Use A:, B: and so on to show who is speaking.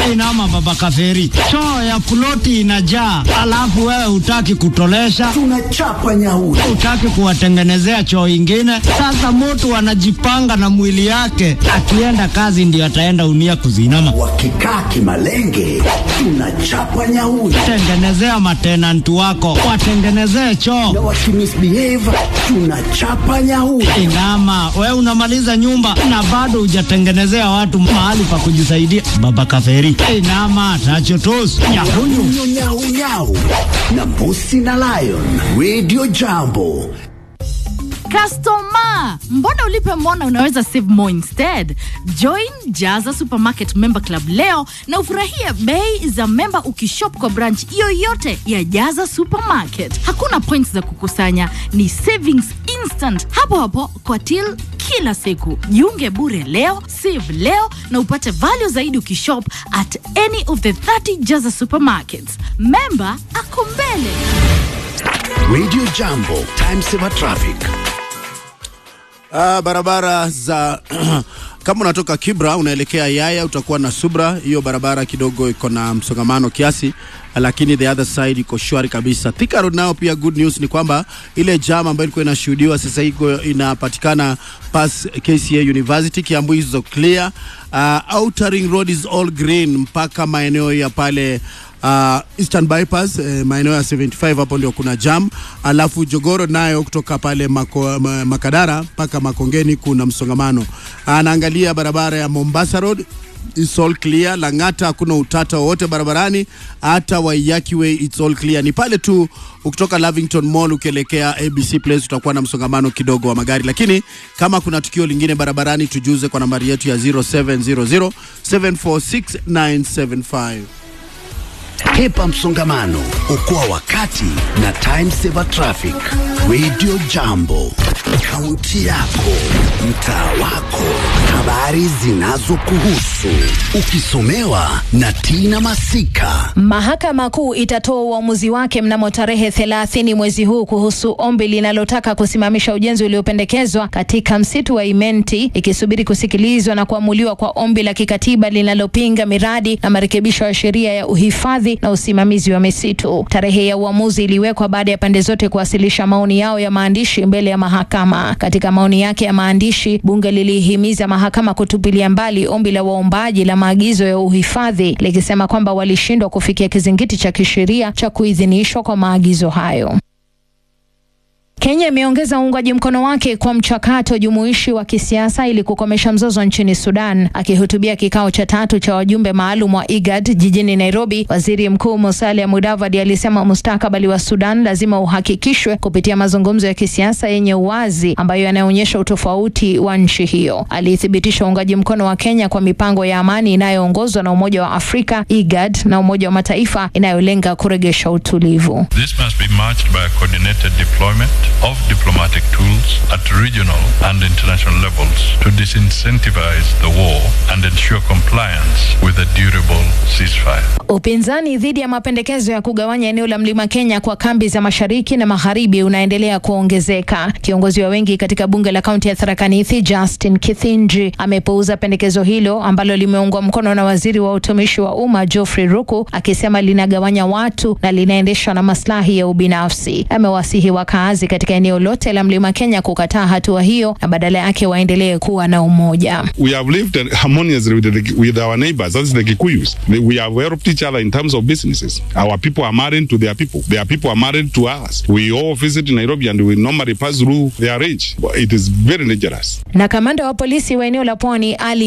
A: Inama baba kaferi, choo ya ploti inajaa, alafu wewe hutaki kutolesha,
B: tunachapa nyauri.
A: hutaki kuwatengenezea choo ingine. Sasa mtu anajipanga na mwili yake, akienda kazi ndio ataenda unia kuzinama.
B: Wakikaa kimalenge, tunachapa nyauri.
A: Tengenezea matenanti wako, watengenezee choo.
B: Na wakimisbehave, tunachapa nyauri.
A: Inama, we unamaliza nyumba na bado hujatengenezea watu mahali pa kujisaidia. Baba kaferi, inama tachotos nyakunyu
B: Nyau, nyau, nyau. na mbusi na lion radio jambo
C: Customer, mbona ulipe mona unaweza save more instead? Join Jaza Supermarket Member Club leo na ufurahie bei za memba ukishop kwa branch yoyote ya Jaza Supermarket. Hakuna points za kukusanya, ni savings instant hapo hapo kwa till kila siku. Jiunge bure leo, save leo na upate value zaidi ukishop at any of the 30 Jaza Supermarkets. Member ako mbele.
B: radio jambo time saver traffic
D: Ah, barabara za kama unatoka Kibra unaelekea Yaya utakuwa na Subra. Hiyo barabara kidogo iko na msongamano kiasi, lakini the other side iko shwari kabisa. Thika Road nao pia good news ni kwamba ile jam ambayo ilikuwa inashuhudiwa sasa iko inapatikana pas KCA University. Kiambu hizo clear. Uh, Outer Ring Road is all green mpaka maeneo ya pale uh, Eastern Bypass eh, maeneo ya 75 hapo ndio kuna jam, alafu Jogoro nayo kutoka pale mako, ma, Makadara mpaka Makongeni kuna msongamano. Anaangalia barabara ya Mombasa Road It's all clear. Lang'ata hakuna utata wowote barabarani, hata Waiyaki Way it's all clear. Ni pale tu ukitoka Lavington Mall ukielekea ABC Place utakuwa na msongamano kidogo wa magari, lakini kama kuna tukio lingine barabarani tujuze kwa nambari yetu ya 0700 746
B: hepa msongamano okoa wakati na time saver traffic radio jambo kaunti yako mtaa wako habari zinazokuhusu ukisomewa na tina masika
E: Mahakama Kuu itatoa uamuzi wake mnamo tarehe 30 mwezi huu kuhusu ombi linalotaka kusimamisha ujenzi uliopendekezwa katika msitu wa Imenti, ikisubiri kusikilizwa na kuamuliwa kwa ombi la kikatiba linalopinga miradi na marekebisho ya sheria ya uhifadhi na usimamizi wa misitu. Tarehe ya uamuzi iliwekwa baada ya pande zote kuwasilisha maoni yao ya maandishi mbele ya mahakama. Katika maoni yake ya maandishi, bunge lilihimiza mahakama kutupilia mbali ombi la waombaji la maagizo ya uhifadhi likisema kwamba walishindwa kufikia kizingiti cha kisheria cha kuidhinishwa kwa maagizo hayo. Kenya imeongeza uungaji mkono wake kwa mchakato jumuishi wa kisiasa ili kukomesha mzozo nchini Sudan. Akihutubia kikao cha tatu cha wajumbe maalum wa IGAD jijini Nairobi, waziri mkuu Musalia Mudavadi alisema mustakabali wa Sudan lazima uhakikishwe kupitia mazungumzo ya kisiasa yenye uwazi ambayo yanaonyesha utofauti wa nchi hiyo. Alithibitisha uungaji mkono wa Kenya kwa mipango ya amani inayoongozwa na Umoja wa Afrika, IGAD na Umoja wa Mataifa inayolenga kuregesha utulivu.
F: This must be matched by a coordinated deployment of diplomatic tools at regional and international levels to disincentivize the war and ensure compliance with a durable ceasefire.
E: Upinzani dhidi ya mapendekezo ya kugawanya eneo la Mlima Kenya kwa kambi za mashariki na magharibi unaendelea kuongezeka. Kiongozi wa wengi katika bunge la kaunti ya Tharaka Nithi, Justin Kithinji, amepuuza pendekezo hilo ambalo limeungwa mkono na waziri wa utumishi wa umma Geoffrey Ruku, akisema linagawanya watu na linaendeshwa na maslahi ya ubinafsi. Amewasihi wakaazi katika eneo lote la Mlima Kenya kukataa hatua hiyo na badala yake waendelee kuwa na umoja.
G: we have lived harmoniously with, the, with our neighbors. That's the Kikuyus. We have helped each other in terms of businesses. Our people are married to their people. Their people are married to us. We all visit Nairobi and we normally pass through their range. It is very dangerous.
E: Na kamanda wa polisi wa eneo la Pwani Ali